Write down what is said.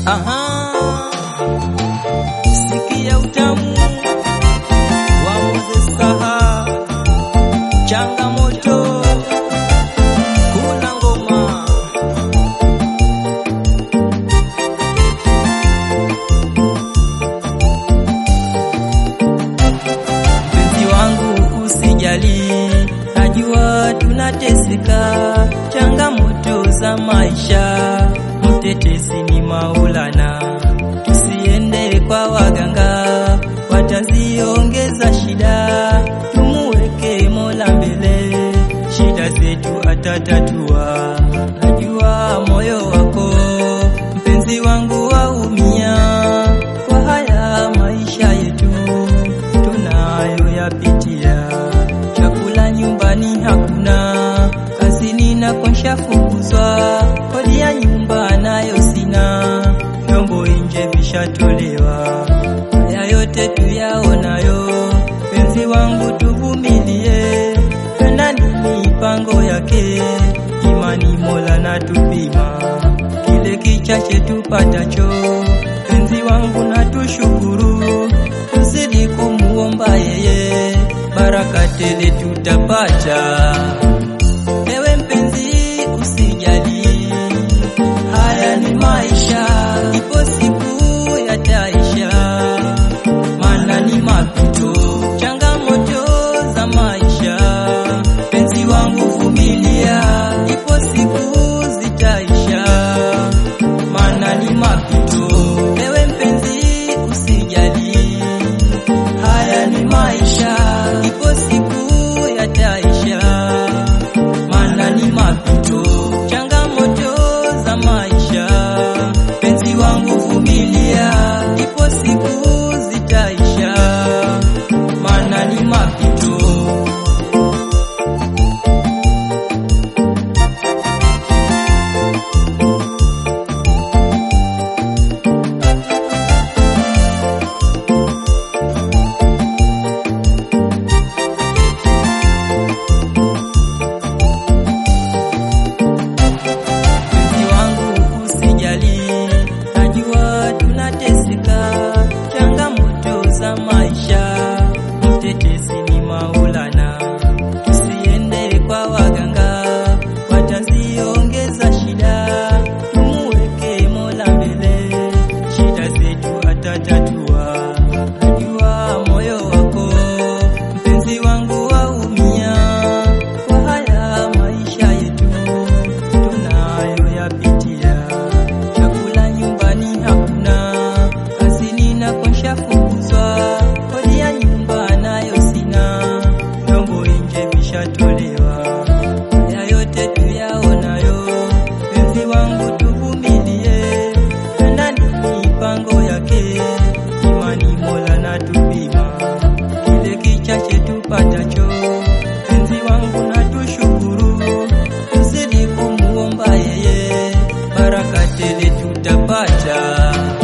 Aha, sikia utamu wa Moses Saha, changamoto kuna ngoma mpenzi wangu usijali, najua tunateseka, changamoto za maisha, mtetezi ni Maulana, tusiende kwa waganga, wataziongeza shida, tumuweke Mola mbele, shida zetu atatatua, najua moyo wako mpenzi wangu waumia kwa haya maisha yetu tunayoyapitia. Chakula nyumbani hakuna, kazini nako nshafukuzwa, kodi ya nyumba nayo sina, vyombo nje vishatolewa. Haya yote tuyaonayo, penzi wangu tuvumilie, penda ni mipango yake, imani Mola na tupima kile kichache tupatacho, penzi wangu na tushukuru, tuzidi kumuomba yeye, baraka tele tutapata. Ewe mpenzi usijali, haya ni maisha, ipo siku yataisha, maana ni mapito, changamoto za maisha. Penzi wangu vumilia, ipo siku zitaisha, maana ni mapito. Ewe mpenzi usijali, haya ni maisha, ipo siku yataisha, maana ni mapito, changamoto za maisha. Penzi wangu vumilia, ipo siku zitaisha, maana ni mapito. mpenzi wangu usijali, najua tunateseka, changamoto za maisha, mtetezi ni Maulana, tusiende kwa waganga, wataziongeza shida, tumuweke Mola mbele, shida zetu atatatua, najua moyo wako mpenzi wangu waumia kwa haya maisha yetu tunayoyapitia. Chakula nyumbani hakuna, kazini nako nshafukuzwa, kodi ya nyumba nayo sina, vyombo nje vishatolewa. Haya yote tuyaonayo, penzi wangu tuvumilie, penda ni mipango yake, imani Mola na tupima kile kichache tupatacho, penzi wangu na tushukuru, tuzidi kumuomba yeye, baraka tele tutapata.